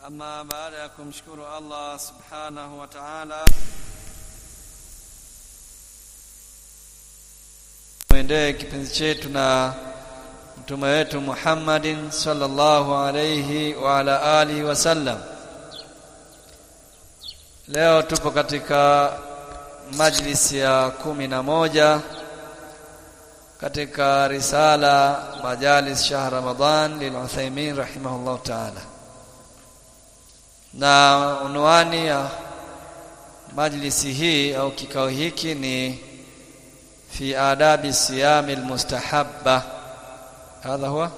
Ama baada ya kumshukuru Allah subhanahu wa ta'ala, mwendee kipenzi chetu na mtume wetu Muhammadin sallallahu alayhi wa ala alihi wasallam. Leo tupo katika majlisi ya kumi na moja katika risala majalis shahr Ramadan lil Uthaymeen rahimahullah ta'ala na unwani ya majlisi hii au kikao hiki ni fi adabi siyami almustahabba hadha huwa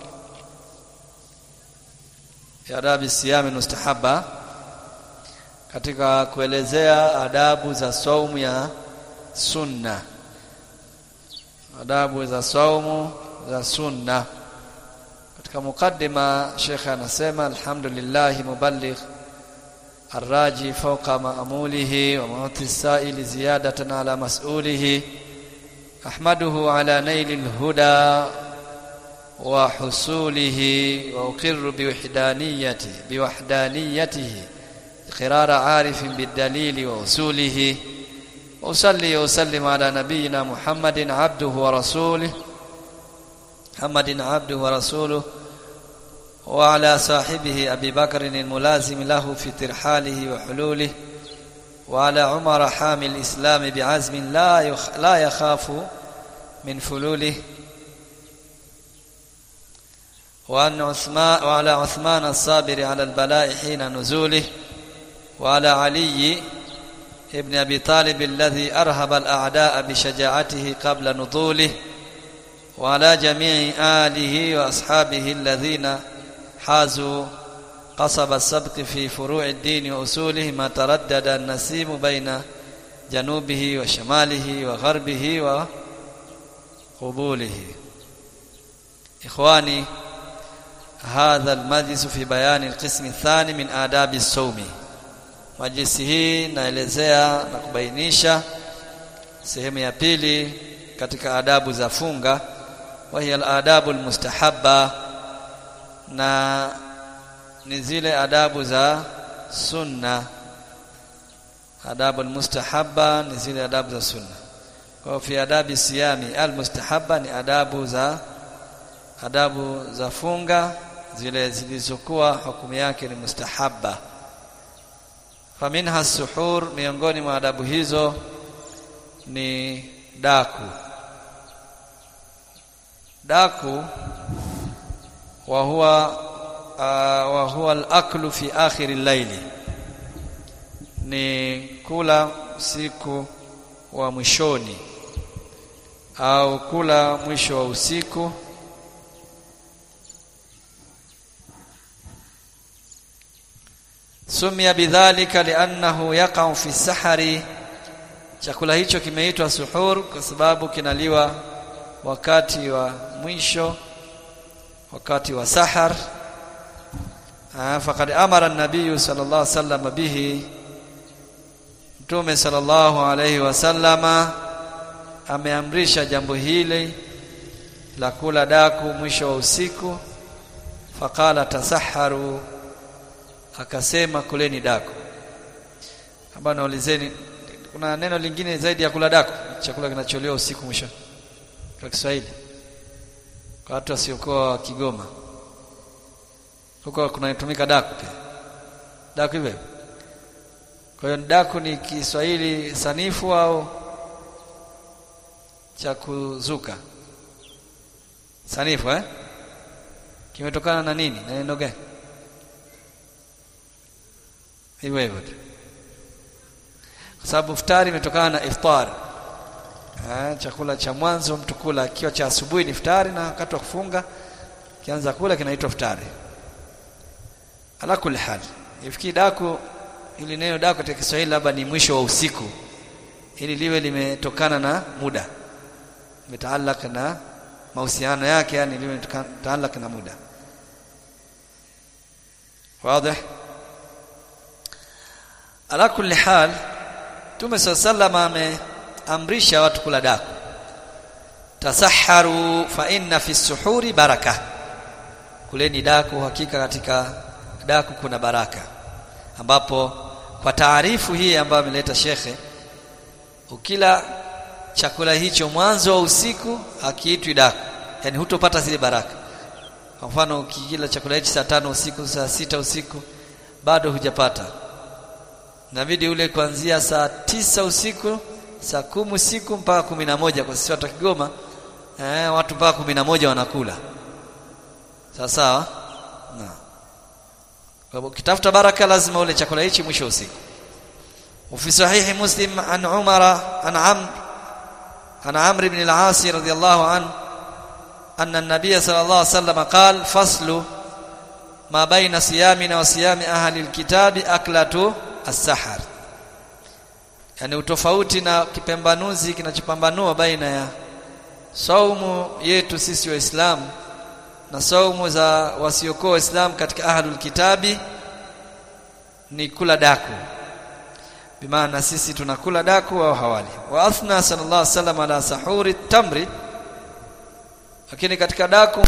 fi adabi siyami almustahabba katika kuelezea adabu za saumu ya sunna adabu za saumu za sunna katika mukaddima Sheikh anasema alhamdulillah muballigh الراجي فوق مأموله ومعطي السائل زيادة على مسؤوله أحمده على نيل الهدى وحصوله وأقر بوحدانيته بوحدانيته إقرار عارف بالدليل وأصوله وأصلي وأسلم على نبينا محمد عبده ورسوله محمد عبده ورسوله وعلى صاحبه أبي بكر الملازم له في ترحاله وحلوله وعلى عمر حامي الإسلام بعزم لا يخ لا يخاف من فلوله وأن عثمان وعلى عثمان الصابر على البلاء حين نزوله وعلى علي ابن أبي طالب الذي أرهب الأعداء بشجاعته قبل نضوله وعلى جميع آله وأصحابه الذين حازوا قصب السبق في فروع الدين وأصوله ما تردد النسيم بين جنوبه وشماله وغربه وقبوله إخواني هذا المجلس في بيان القسم الثاني من آداب الصوم majlisi hii naelezea na kubainisha sehemu ya pili katika adabu za funga wa hiya al-adabu al-mustahabba na ni zile adabu za sunna adabu almustahabba ni zile adabu za sunna kwa fi adabi siyami almustahabba ni adabu za adabu za funga zile zilizokuwa hukumu yake ni mustahabba faminha suhur miongoni mwa adabu hizo ni daku daku وهو آه وهو الاكل في اخر الليل ni kula usiku wa mwishoni au kula mwisho wa usiku sumia bidhalika liannahu yaqa'u fi sahari chakula hicho kimeitwa suhur kwa sababu kinaliwa wakati wa mwisho wakati wa sahar faqad amara an-nabiy sallallahu alayhi wasallam bihi mtume sallallahu alayhi wasallama ameamrisha jambo hili la kula daku mwisho wa usiku faqala tasaharu akasema kuleni daku hapa naulizeni kuna neno lingine zaidi ya kula daku chakula kinacholiwa usiku mwisho kwa Kiswahili kwa watu wasiokuwa Kigoma huko kunatumika daku pia daku hivyo kwa hiyo daku ni Kiswahili sanifu au cha kuzuka sanifu eh kimetokana na nini na neno gani hivyo hivyo kwa sababu iftari imetokana na iftar Ha, chakula cha mwanzo mtu kula akiwa cha asubuhi ni iftari na wakati wa kufunga kianza kula kinaitwa iftari ala kulli hal ifikii daku ili neno daku katika Kiswahili labda ni mwisho wa usiku ili liwe limetokana na muda limetaalaka na mahusiano yake yani liwe limetaalaka na muda wazi ala kulli hal Tume sallallahu ame amrisha watu kula daku tasaharu fa inna fi suhuri baraka kuleni daku hakika katika daku kuna baraka ambapo kwa taarifu hii ambayo ameleta shekhe ukila chakula hicho mwanzo wa usiku hakiitwi daku yani hutopata zile baraka kwa mfano ukikila chakula hichi saa tano usiku saa sita usiku bado hujapata inabidi ule kuanzia saa tisa usiku saa kumi usiku mpaka kumi na moja kwa sisi watu wa Kigoma eh, watu mpaka kumi na moja wanakula sawa sawa na kwa hivyo ukitafuta baraka lazima ule chakula hichi mwisho usiku وفي صحيح مسلم عن عمر عن عمرو عن عمرو بن العاص رضي الله عنه أن النبي صلى الله عليه وسلم قال فصل ما بين صيامنا وصيام أهل الكتاب أكلة السحر yani utofauti na kipambanuzi kinachopambanua baina ya saumu yetu sisi waislamu na saumu za wasiokuwa waislamu katika ahlul kitabi ni kula daku bimaana sisi tunakula daku au hawali wa athna sallallahu alaihi wasallam ala sahuri tamri lakini katika daku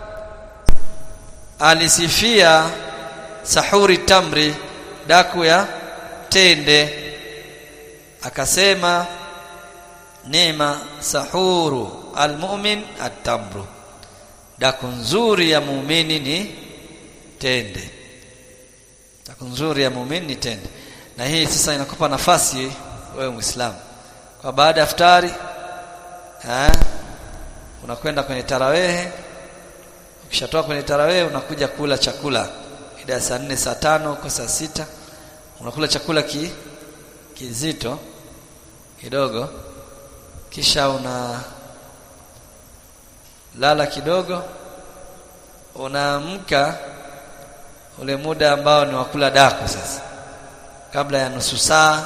alisifia sahuri tamri daku ya tende akasema neema sahuru almu'min at-tamru daku nzuri ya muumini ni tende daku nzuri ya muumini ni tende na hii sasa inakupa nafasi wewe muislamu kwa baada ya iftari eh unakwenda kwenye tarawehe ukishatoka kwenye tarawehe unakuja kula chakula ida saa nne saa tano kwa saa sita unakula chakula ki kizito kidogo kisha una lala kidogo unaamka ule muda ambao ni wakula daku sasa kabla ya nusu saa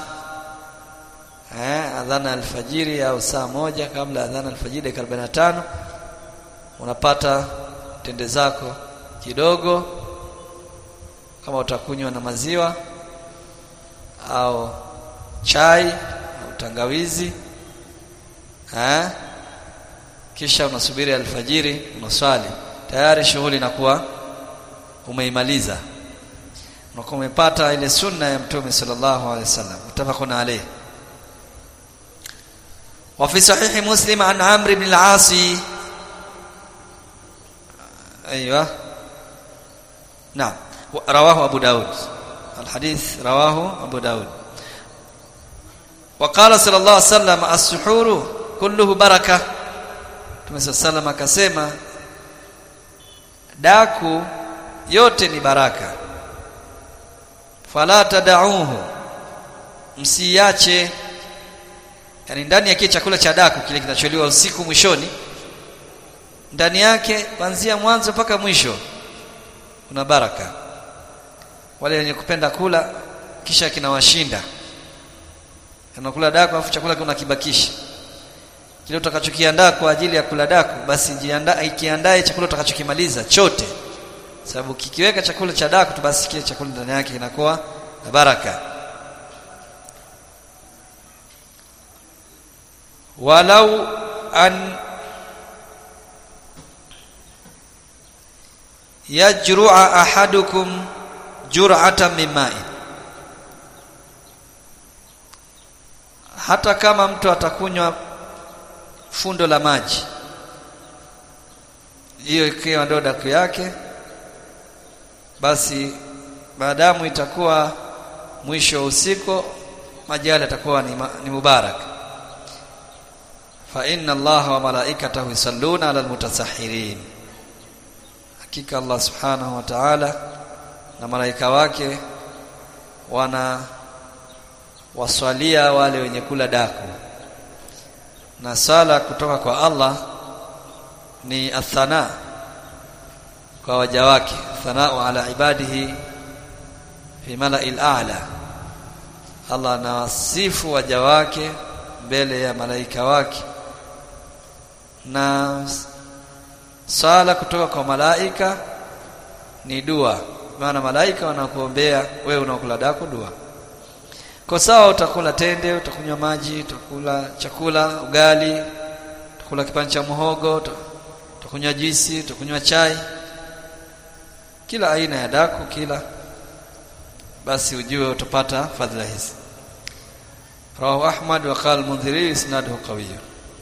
eh adhana alfajiri au saa moja kabla ya adhana alfajiri dakika 45 unapata tende zako kidogo kama utakunywa na maziwa au chai au tangawizi eh kisha unasubiri alfajiri unaswali tayari shughuli inakuwa umeimaliza unakuwa umepata ile sunna ya mtume sallallahu alaihi wasallam mutafaqun alayh وفي صحيح مسلم عن عمرو بن العاص ايوه نعم رواه ابو داود الحديث رواه ابو داود وقال صلى الله عليه وسلم السحور كله بركه Mtume sallam akasema daku yote ni baraka fala tadauhu msiache yani ndani ya kile chakula cha daku kile kinacholiwa usiku mwishoni ndani yake kuanzia mwanzo mpaka mwisho kuna baraka wale wenye kupenda kula kisha kinawashinda anakula daku afu chakula kuna kibakisha kile utakachokiandaa kwa ajili ya kula daku basi jiandaa ikiandae chakula utakachokimaliza chote sababu kikiweka chakula cha daku tu basi kile chakula ndani yake kinakuwa na baraka walau an yajru'a ahadukum jur'atan min ma'in hata kama mtu atakunywa fundo la maji hiyo ikiwa ndo daku yake basi maadamu itakuwa mwisho wa usiku maji yale yatakuwa ni, ni mubarak fa inna allaha wa malaikatahu yusalluna ala almutasahhirin hakika allah subhanahu wa ta'ala na malaika wake wana waswalia wale wenye kula daku na sala kutoka kwa Allah ni athana kwa waja wake thanau ala ibadihi fi mala'il a'la Allah anawasifu waja wake mbele ya malaika wake na sala kutoka kwa malaika ni dua maana malaika wanakuombea wewe unakula dako dua kwa sawa utakula tende utakunywa maji utakula chakula ugali utakula kipande cha muhogo utakunywa juisi utakunywa chai kila aina ya daku kila basi ujue utapata fadhila hizi rawahu ahmad wa qala al-mundhiri isnaduhu qawiy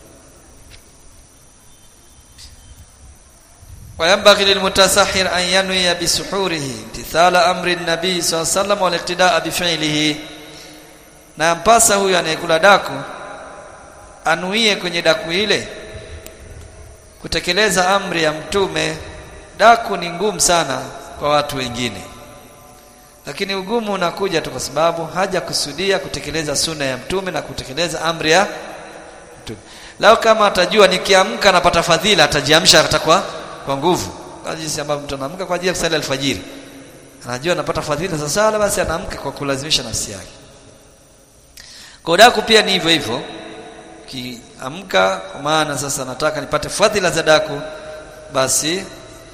وينبغي للمتسحر أن ينوي بسحوره امتثال أمر النبي صلى الله عليه وسلم والاقتداء بفعله na mpasa huyu anayekula daku anuie kwenye daku ile kutekeleza amri ya mtume daku ni ngumu sana kwa watu wengine lakini ugumu unakuja tu kwa sababu hajakusudia kutekeleza sunna ya mtume na kutekeleza amri ya mtume lao kama atajua nikiamka napata fadhila atajiamsha atakuwa kwa nguvu kama jinsi ambavyo mtu anaamka kwa ajili ya kusali alfajiri anajua anapata fadhila za sala basi anaamka kwa kulazimisha nafsi yake kwa daku pia ni hivyo hivyo kiamka kwa maana sasa nataka nipate fadhila za daku basi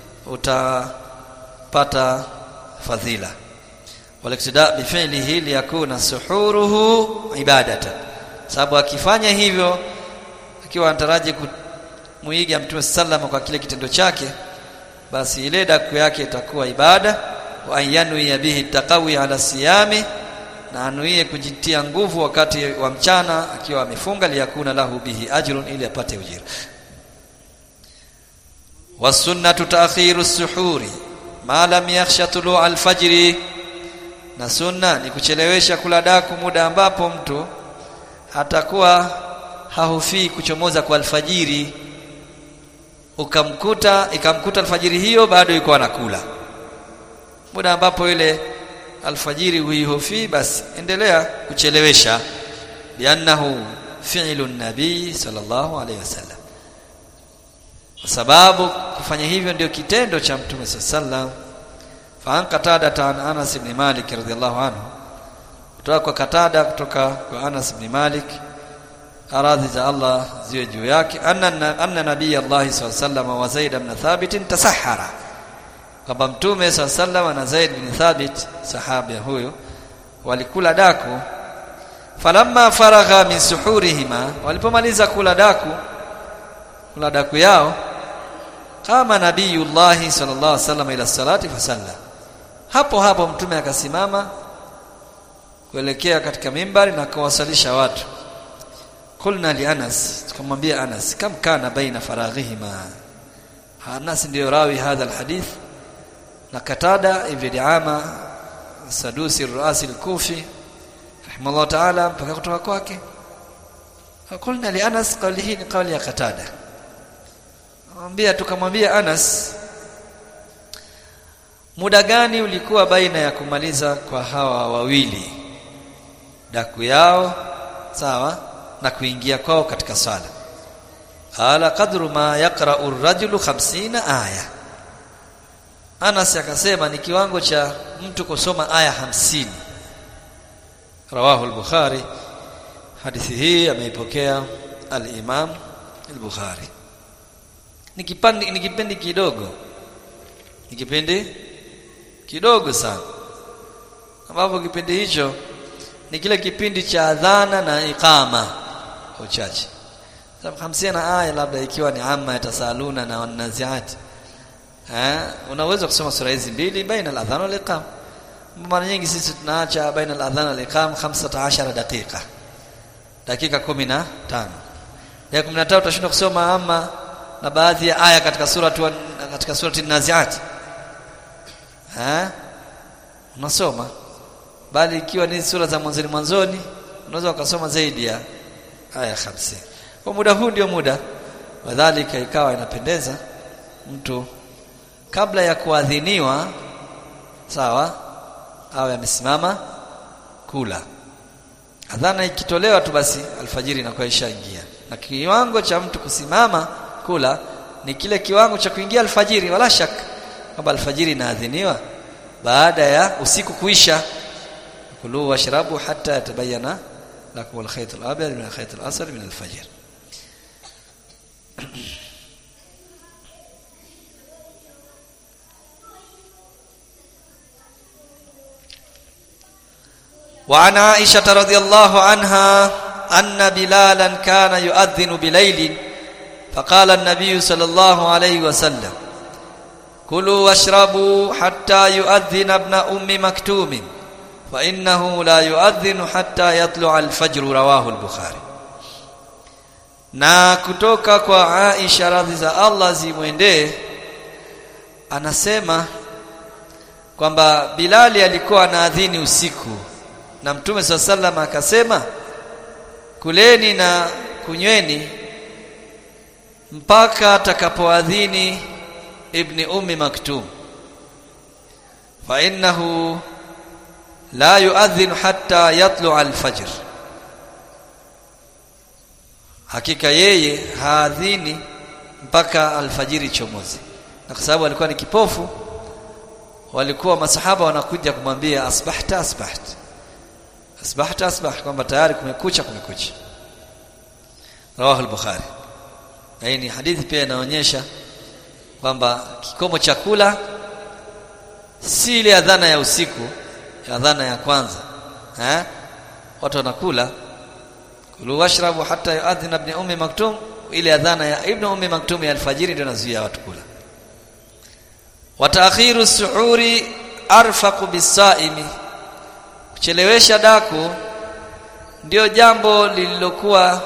utapata fadhila waliktida bifilihi liyakuna suhuruhu ibadatan sababu akifanya hivyo akiwa anataraji muiga mtume sallama kwa kile kitendo chake basi ile daku yake itakuwa ibada wa ayanwi bihi taqawi ala siyami na anuie kujitia nguvu wakati wa mchana akiwa amefunga liyakuna lahu bihi ajrun ili apate ujira wasunnatu ta'khiru suhuri ma lam yakhsha tulu al-fajr na sunna ni kuchelewesha kula daku muda ambapo mtu atakuwa hahufii kuchomoza kwa alfajiri ukamkuta ikamkuta alfajiri hiyo bado yuko anakula muda ambapo ile alfajiri huihofi basi endelea kuchelewesha liannahu fi'lu nabii sallallahu alayhi wasallam kwa sababu kufanya hivyo ndio kitendo cha mtume sallallahu fa qatada tan Anas ibn Malik radhiyallahu anhu kutoka kwa Katada kutoka kwa Anas ibn Malik aradhi za Allah ziwe juu yake anna anna nabii Allah sallallahu wa Zaid ibn Thabit tasahara kwamba mtume sallallahu na Zaid ibn Thabit sahaba huyo walikula daku falamma faragha min suhurihima walipomaliza kula daku kula daku yao kama nabiyullah sallallahu alaihi wasallam ila salati fasalla hapo hapo mtume akasimama kuelekea katika mimbari na kuwasalisha watu kulna li Anas tukamwambia Anas kam kana baina faraghihima Anas ndio rawi hadha alhadith na Katada ibn Diama Sadusi Ruasi al-Kufi rahimahullah ta'ala mpaka kutoka kwake kulna li Anas qawli hii ni qawli ya Katada mwambia tukamwambia Anas muda gani ulikuwa baina ya kumaliza kwa hawa wawili daku yao sawa na kuingia kwao katika swala ala qadru ma yaqra'u ar-rajulu 50 aya Anas akasema ni kiwango cha mtu kusoma aya hamsini rawahu al-Bukhari hadithi hii ameipokea al-Imam al-Bukhari ni kipindi ni kipindi kidogo ni kipindi kidogo sana ambapo kipindi hicho ni kile kipindi cha adhana na iqama kwa uchache sababu 50 na aya labda ikiwa ni amma yatasaluna na wanaziati eh unaweza kusoma sura hizi mbili baina al-adhan wal iqam mara nyingi sisi tunaacha baina al-adhan wal iqam 15 dakika dakika 15 ya 13 utashinda kusoma amma na baadhi ya aya katika sura tu katika surati an-naziat eh unasoma bali ikiwa ni sura za mwanzoni mwanzoni unaweza ukasoma zaidi ya aya 50 kwa muda huu ndio muda wadhalika ikawa inapendeza mtu kabla ya kuadhiniwa sawa awe amesimama kula adhana ikitolewa tu basi alfajiri inakuwa ishaingia na kiwango cha mtu kusimama kula ni kile kiwango cha kuingia alfajiri wala shaka kwamba alfajiri inaadhiniwa baada ya usiku kuisha kulu washrabu hatta yatabayana lakum alkhayt alabyad min alkhayt alasad min alfajr وعن عائشة رضي الله عنها أن بلالا كان يؤذن بليل فقال النبي صلى الله عليه وسلم كلوا واشربوا حتى يؤذن ابن أم مكتوم fa innahu la yuadhinu hatta yatlu'a al-fajr rawahu al-bukhari na kutoka kwa Aisha radhi za Allah zimwendee anasema kwamba Bilali alikuwa anaadhini usiku na Mtume swalla sallam akasema kuleni na kunyweni mpaka atakapoadhini ibni ummi maktum fa innahu la yuadhinu hatta yatlu al-fajr hakika yeye haadhini mpaka alfajiri chomozi na kwa sababu alikuwa ni kipofu walikuwa masahaba wanakuja kumwambia asbahta asbahta asbahta asbah kwamba tayari kumekucha kumekucha rawahu al-bukhari na hii ni hadithi pia inaonyesha kwamba kikomo cha kula si ile adhana ya usiku adhana ya kwanza eh watu wanakula kulu washrabu hatta yuadhina ibn ummi maktum ile adhana ya ibn ummi maktum ya alfajiri ndio inazuia watu kula wa ta'khiru suhuri arfaqu bisaimi kuchelewesha daku ndio jambo lililokuwa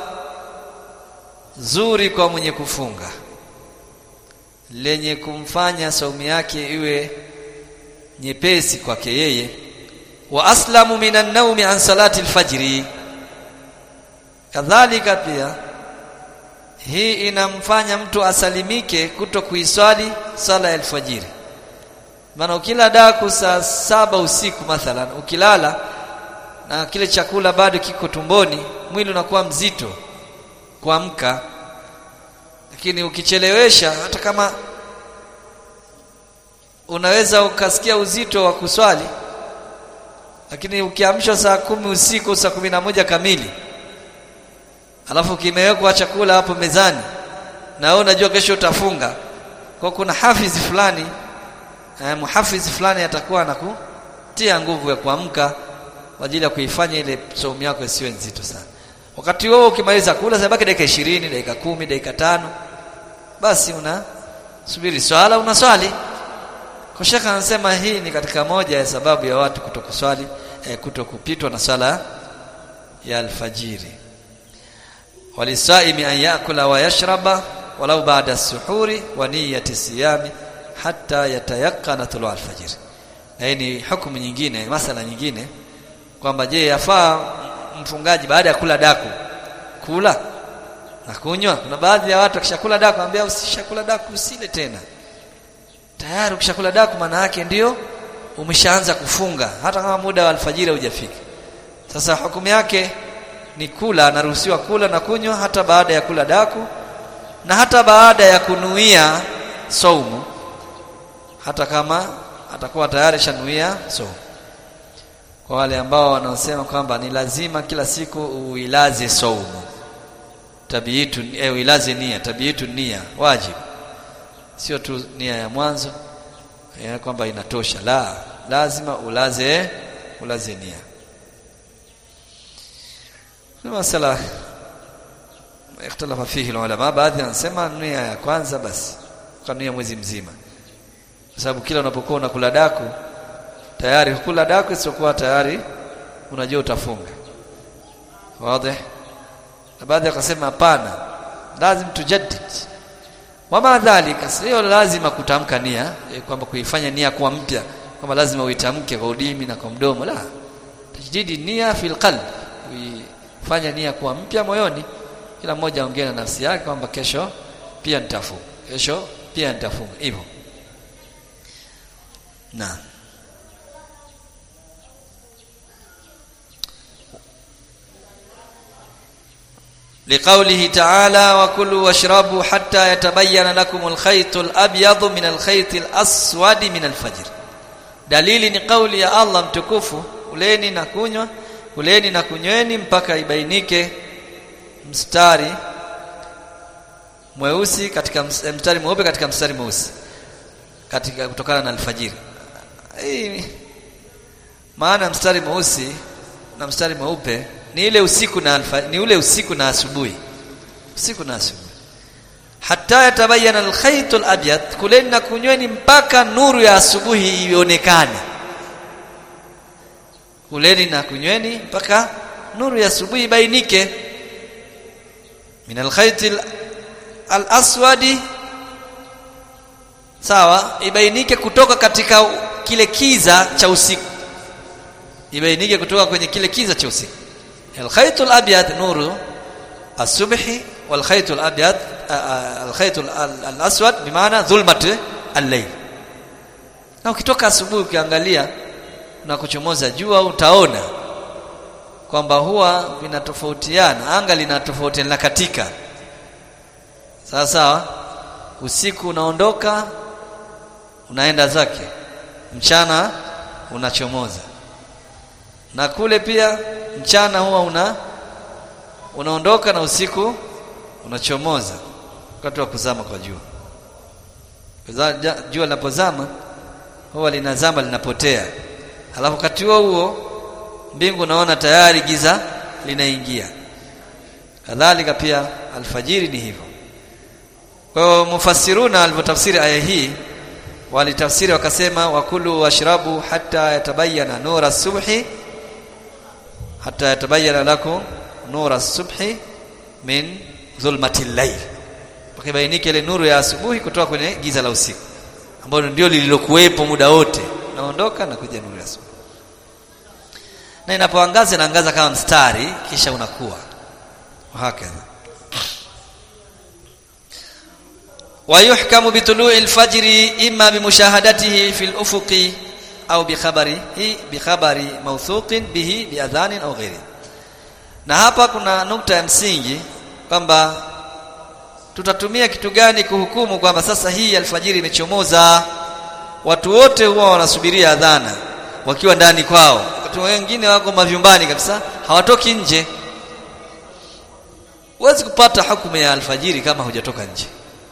zuri kwa mwenye kufunga lenye kumfanya saumu yake iwe nyepesi kwake yeye wa aslamu minan naumi an salati alfajri kadhalika pia hii inamfanya mtu asalimike kuto kuiswali sala ya alfajiri maana ukila daku saa saba usiku mathalan ukilala na kile chakula bado kiko tumboni mwili unakuwa mzito kuamka lakini ukichelewesha hata kama unaweza ukasikia uzito wa kuswali lakini ukiamshwa saa kumi usiku saa kumi na moja kamili alafu kimewekwa chakula hapo mezani na wewe unajua kesho utafunga kwa kuna hafizi fulani eh, muhafizi fulani atakuwa anakutia nguvu ya kuamka kwa ajili ya kuifanya ile saumu yako isiwe nzito sana wakati huo ukimaliza kula sabaki dakika 20 dakika kumi dakika tano basi una subiri swala unaswali kwa shaka anasema hii ni katika moja ya sababu ya watu kutokuswali eh, kutokupitwa na swala ya alfajiri walisaimi an yakula wa yashraba walau baada suhuri wa niyati siyami hatta yatayaqqana tulu alfajir na hii ni hukumu nyingine masala nyingine kwamba je yafaa mfungaji baada ya kula daku kula na kunywa kuna baadhi ya watu akishakula daku anambia usishakula daku usile tena tayari ukishakula daku maana yake ndio umeshaanza kufunga hata kama muda wa alfajiri hujafika sasa hukumu yake ni kula anaruhusiwa kula na kunywa hata baada ya kula daku na hata baada ya kunuia saumu hata kama atakuwa tayari shanuia saumu kwa wale ambao wanaosema kwamba ni lazima kila siku uilaze saumu tabiitu eh, uilaze nia tabiitu nia wajibu sio tu nia ya mwanzo ya kwamba inatosha la lazima ulaze ulaze nia ni masala ikhtalafa fihi ulama baadhi wanasema nia ya kwanza basi kanuia mwezi mzima kwa sababu kila unapokuwa unakula daku tayari kula daku isiokuwa tayari unajua utafunga wazi na baadhi wakasema hapana lazim tujaddid wama dhalika sio lazima kutamka nia e, kwamba kuifanya nia kuwa mpya kwamba lazima uitamke kwa udimi na kwa mdomo la tajdidi nia fil qalb kuifanya nia kuwa mpya moyoni kila mmoja aongee na nafsi yake kwamba kesho pia nitafunga kesho pia nitafunga hivyo na لقوله تعالى وكلوا واشربوا حتى يتبين لكم الخيط الأبيض من الخيط الأسود من الفجر dalili ni kauli ya Allah mtukufu uleni na kunywa uleni na kunyweni mpaka ibainike mstari mweusi katika mstari mweupe katika mstari mweusi katika kutokana na alfajiri hii maana mstari mweusi na mstari mweupe ni ile usiku na alfa, ni ule usiku na asubuhi usiku na asubuhi hatta yatabayana alkhayt alabyad kuleni na kunyweni mpaka nuru ya asubuhi ionekane kuleni na kunyweni mpaka nuru ya asubuhi ibainike min alkhayt al-aswadi sawa ibainike kutoka katika kile kiza cha usiku ibainike kutoka kwenye kile kiza cha usiku alkhayt al-abyad nuru الصبح والخيط الابيض الخيط الاسود بمعنى ظلمه الليل na ukitoka asubuhi ukiangalia na kuchomoza jua utaona kwamba huwa vinatofautiana anga linatofautiana na katika sawa sawa usiku unaondoka unaenda zake mchana unachomoza na kule pia mchana huwa una unaondoka na usiku unachomoza wakati wa kuzama kwa jua jua linapozama huwa linazama linapotea halafu wakati huo huo mbingu unaona tayari giza linaingia kadhalika pia alfajiri ni hivyo kwa hiyo mufassiruna alivyotafsiri aya hii walitafsiri wakasema wakulu washrabu hatta yatabayana nura subhi hatta yatabayana lakum nura subhi min dhulmati layl pakibainike ile nuru ya asubuhi kutoka kwenye giza la usiku ambalo ndio lililokuwepo muda wote naondoka na kuja nuru ya asubuhi na inapoangaza inaangaza kama mstari kisha unakuwa hakadha ويحكم بطلوع الفجر إما بمشاهدته في الأفق أو بخبره بخبر موثوق به بأذان أو غيره na hapa kuna nukta ya msingi kwamba tutatumia kitu gani kuhukumu kwamba sasa hii alfajiri imechomoza watu wote huwa wanasubiria adhana wakiwa ndani kwao watu wengine wako mavyumbani kabisa hawatoki nje huwezi kupata hukumu ya alfajiri kama hujatoka nje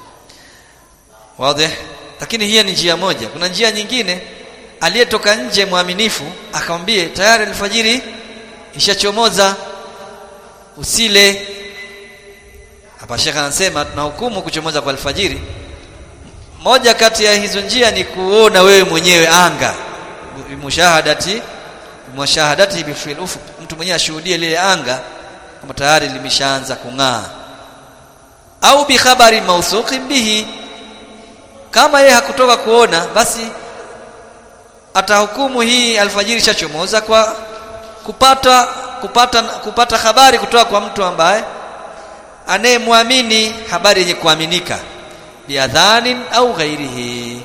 wazi lakini hiyo ni njia moja kuna njia nyingine aliyetoka nje mwaminifu akamwambie tayari alfajiri ishachomoza usile hapa shekha anasema tunahukumu kuchomoza kwa alfajiri moja kati ya hizo njia ni kuona wewe mwenyewe anga mushahadati mushahadati bifil ufuq mtu mwenyewe ashuhudie lile anga kama tayari limeshaanza kung'aa au bi khabari mawthuqin bihi kama yeye hakutoka kuona basi atahukumu hii alfajiri chachomoza kwa kupata kupata kupata habari kutoka kwa mtu ambaye anayemwamini habari yenye kuaminika biadhanin au ghairihi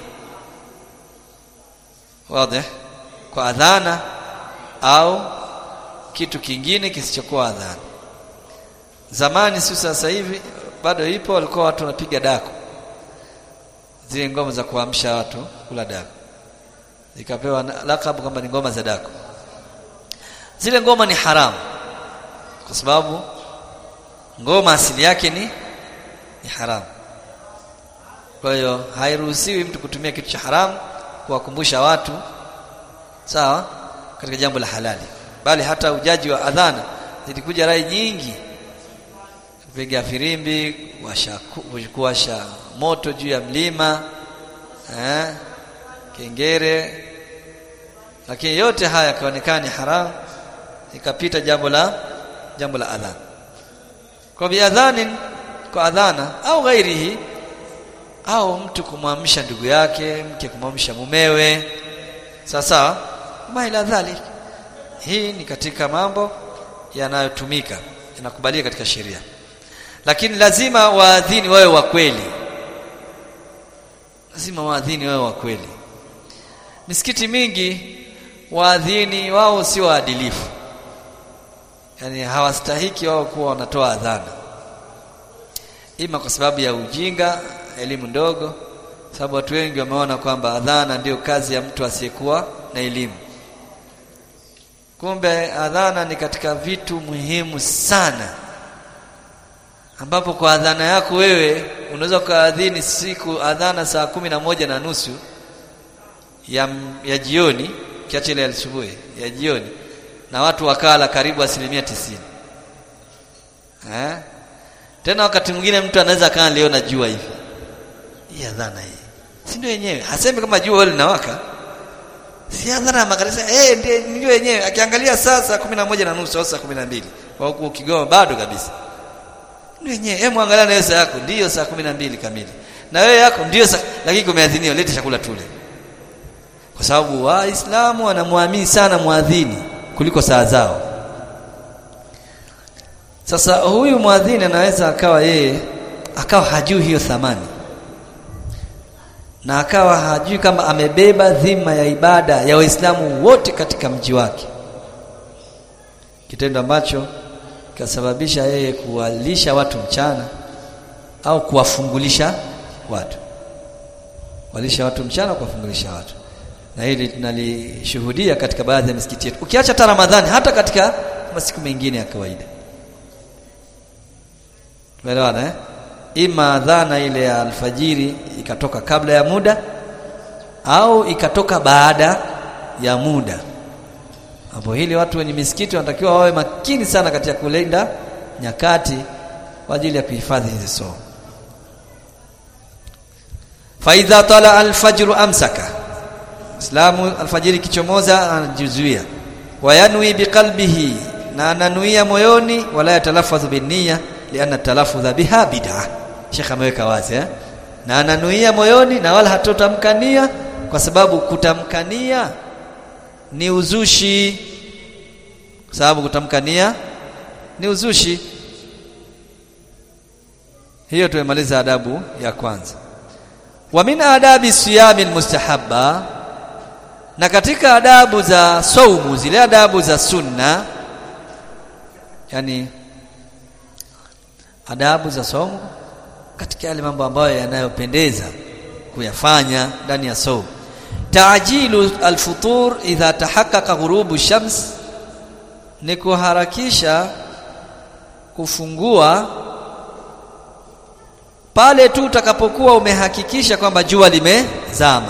wazi kwa adhana au kitu kingine kisichokuwa adhana zamani si sasa hivi bado ipo walikuwa watu wanapiga dako zile ngoma za kuamsha watu kula dako zikapewa lakabu kwamba ni ngoma za dako zile ngoma ni haramu kwa sababu ngoma asili yake ni ni haramu kwa hiyo hairuhusiwi mtu kutumia kitu cha haramu kuwakumbusha watu sawa katika jambo la halali bali hata ujaji wa adhana zilikuja rai nyingi kupiga firimbi kuwasha kuwasha moto juu ya mlima eh kengere lakini yote haya yakaonekana ni haramu ikapita jambo la jambo la adhana kwa biadhanin kwa adhana au ghairihi au mtu kumwamsha ndugu yake mke kumwamsha mumewe sasa maila dhalik hii ni katika mambo yanayotumika yanakubalika katika sheria lakini lazima waadhini wawe wa kweli lazima waadhini wawe wa kweli misikiti mingi waadhini wao si waadilifu yani hawastahiki wao kuwa wanatoa adhana ima kwa sababu ya ujinga elimu ndogo sababu watu wengi wameona kwamba adhana ndiyo kazi ya mtu asiyekuwa na elimu kumbe adhana ni katika vitu muhimu sana ambapo kwa adhana yako wewe unaweza ukaadhini siku adhana saa kumi na moja na nusu ya, ya jioni kiacha ile asubuhi ya jioni na watu wakala karibu asilimia tisini eh? tena wakati mwingine mtu anaweza kaa leo na jua hivi hii adhana hii si ndio yenyewe hasemi kama jua linawaka si adhana ya makanisa eh ndiye ndio yenyewe akiangalia sasa kumi na moja na nusu au saa kumi na mbili kwa huku Kigoma bado kabisa ndio yenyewe hebu angalia na saa yako ndio saa kumi na mbili kamili na wewe yako ndio saa lakini kumeadhiniwa lete chakula tule kwa sababu waislamu wanamwamini sana muadhini kuliko saa zao sasa huyu muadhini anaweza akawa yeye akawa hajui hiyo thamani na akawa hajui kama amebeba dhima ya ibada ya waislamu wote katika mji wake kitendo ambacho kasababisha yeye kuwalisha watu mchana au kuwafungulisha watu walisha watu mchana kuwafungulisha watu na hili tunalishuhudia katika baadhi ya misikiti yetu ukiacha hata Ramadhani hata katika masiku mengine ya kawaida tumeelewana eh ima adhana ile ya alfajiri ikatoka kabla ya muda au ikatoka baada ya muda hapo hili watu wenye misikiti wanatakiwa wawe makini sana katika kulinda nyakati kwa ajili ya kuhifadhi hizi somo faidha tala alfajru amsaka islamu alfajiri kichomoza anajizuia wayanwi biqalbihi na ananuia moyoni wala yatalafadhu binniya lianna talaffudha biha bid'a Sheikh ameweka wazi eh na ananuia moyoni na wala hatotamkania kwa sababu kutamkania ni uzushi kwa sababu kutamkania ni uzushi hiyo tumemaliza adabu ya kwanza wa min adabi siyami mustahabba na katika adabu za saumu zile adabu za sunna yani adabu za saumu katika yale mambo ambayo yanayopendeza kuyafanya ndani ya saumu taajilu alfutur idha tahaqqaqa ghurubu shams ni kuharakisha kufungua pale tu utakapokuwa umehakikisha kwamba jua limezama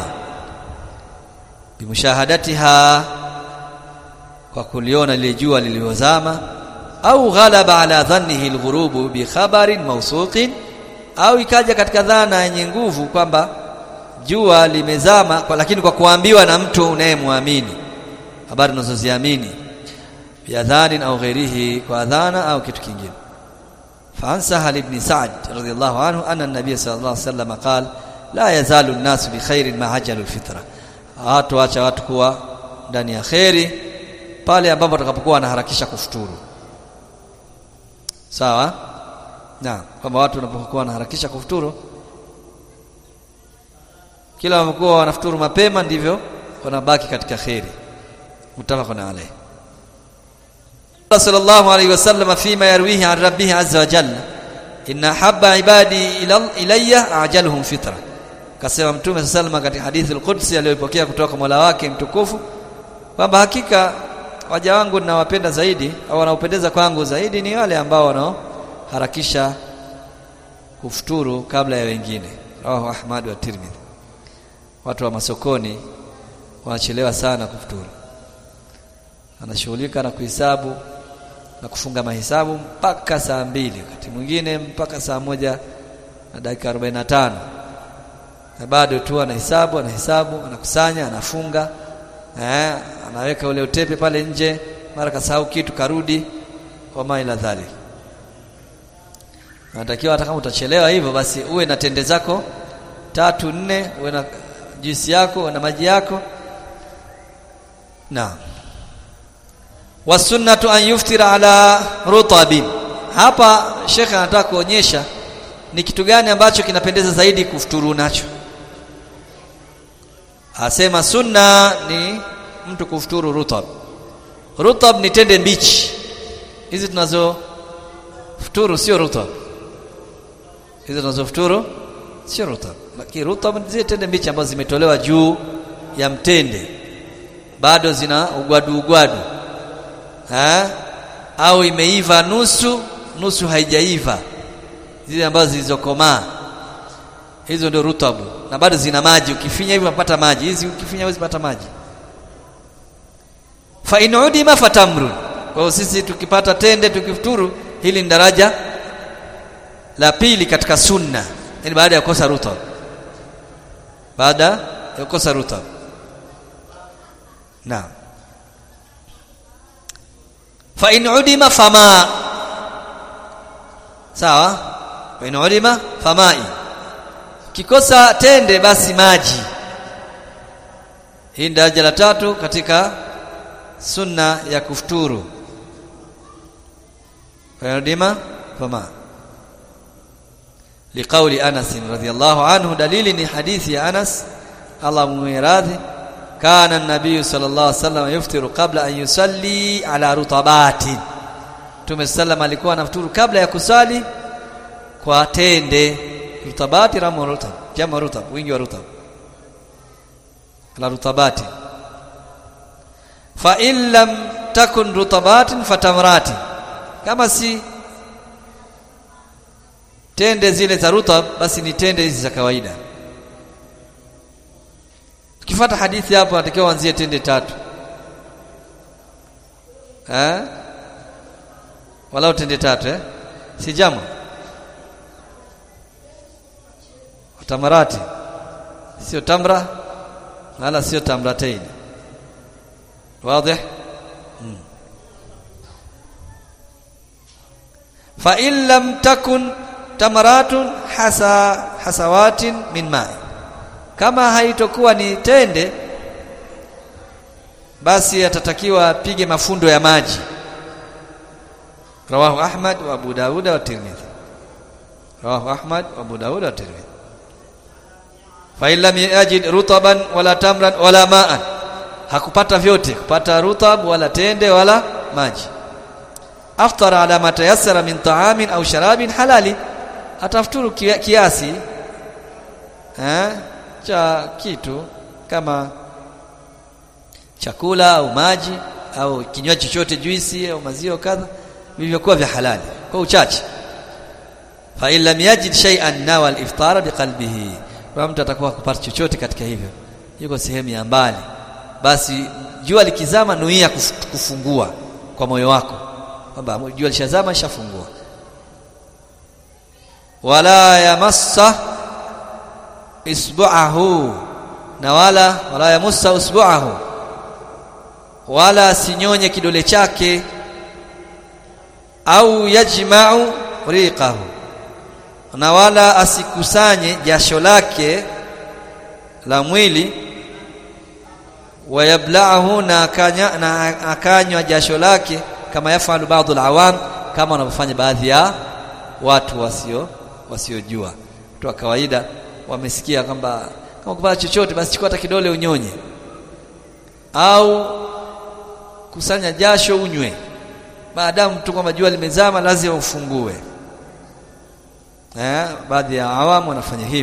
bimushahadatiha kwa kuliona lile jua liliozama au ghalaba ala dhannihi alghurubu bi khabarin mawsuqin au ikaja katika dhana yenye nguvu kwamba jua limezama kwa, lakini kwa kuambiwa na mtu unayemwamini habari unazoziamini biadhanin au ghairihi kwa adhana au kitu kingine فعن سهل بن سعد رضي الله عنه أن النبي صلى الله عليه وسلم قال لا يزال الناس بخير ما عجلوا الفطرة watu acha watu kuwa ndani ya kheri pale ambapo watakapokuwa wanaharakisha kufuturu sawa na kwamba watu wanapokuwa wanaharakisha kufuturu kila wamekuwa wanafuturu mapema ndivyo wanabaki katika kheri mutafaqun alayhi صلى الله عليه وسلم فيما يرويه عن ربه عز وجل إن أحب عبادي إلي أعجلهم فطرة kasema mtume sallallahu katika hadithi al-Qudsi aliyopokea kutoka Mola wake mtukufu kwamba hakika waja wangu ninawapenda zaidi au wanaopendeza kwangu zaidi ni wale ambao wanaoharakisha kufuturu kabla ya wengine rawahu Ahmad wa Tirmidhi watu wa masokoni wanachelewa sana kufuturu anashughulika na kuhesabu na kufunga mahesabu mpaka saa mbili wakati mwingine mpaka saa moja na dakika 45 na bado tu anahesabu anahesabu anakusanya anafunga eh anaweka ule utepe pale nje mara kasahau kitu karudi wama ila dhalik natakiwa hata kama utachelewa hivyo basi uwe na tende zako tatu nne uwe na juisi yako na maji yako naam wasunnatu an yuftira ala rutabin hapa shekhe anataka kuonyesha ni kitu gani ambacho kinapendeza zaidi kufuturu nacho asema sunna ni mtu kufuturu rutab rutab ni tende mbichi hizi tunazo futuru sio rutab hizi tunazo futuru sio rutab lakini rutab ni zile tende mbichi ambazo zimetolewa juu ya mtende bado zina ugwadu ugwadu ha? au imeiva nusu nusu haijaiva zile ambazo zilizokomaa hizo ndio rutabu na bado zina maji ukifinya hivi unapata maji hizi ukifinya huwezi pata maji fa in udima fatamrun kwa hiyo sisi tukipata tende tukifuturu hili ni daraja la pili katika sunna yani baada ya kukosa rutab baada ya kukosa rutab naam fa in udima fama sawa fa in udima famai kikosa tende basi maji hii daraja la tatu katika sunna ya kufuturu fa in udima fama liqauli Anas radhiyallahu anhu dalili ni hadithi ya Anas Allah muiradhi kana an-nabiy sallallahu alaihi wasallam yuftiru qabla an yusalli ala rutabatin Mtume sallam alikuwa anafuturu kabla ya kusali kwa tende rutabati ramu rutab jamu rutab wingi wa rutab ala rutabati fa in lam takun rutabatin fatamrati kama si tende zile za rutab basi ni tende hizi za kawaida tukifuata hadithi hapo natakiwa uanzie tende tatu eh walau tende tatu eh si jamu tamarati sio tamra wala sio tamratain wazi fa in lam takun tamaratun hasa hasawatin min ma'i kama haitokuwa ni tende basi atatakiwa apige mafundo ya maji rawahu ahmad wa abu dauda wa tirmidhi rawahu ahmad wa abu dauda wa tirmidhi fa in lam yajid rutaban wala tamran wala ma'an hakupata vyote kupata rutab wala tende wala maji aftara ala ma tayassara min ta'amin au sharabin halali atafuturu kiasi eh cha kitu kama chakula au maji au kinywaji chochote juisi au maziwa kadha vilivyokuwa vya halali kwa uchache fa in lam yajid shay'an nawa al-iftara biqalbihi kwa mtu atakuwa kupata chochote katika hivyo yuko sehemu ya mbali basi jua likizama nuia kufungua kwa moyo wako kwamba jua lishazama lishafungua wala yamassa isbu'ahu na wala wala yamussa usbu'ahu wala sinyonye kidole chake au yajma'u riqahu na wala asikusanye jasho lake la mwili wayabla'ahu na akanya na akanywa jasho lake kama yafalu baadhi alawam kama wanavyofanya baadhi ya watu wasio wasiojua watu wa kawaida wamesikia kwamba kama kupata chochote basi chukua hata kidole unyonye au kusanya jasho unywe maadamu tu kwamba jua limezama lazima ufungue eh baadhi ya awamu wanafanya hivi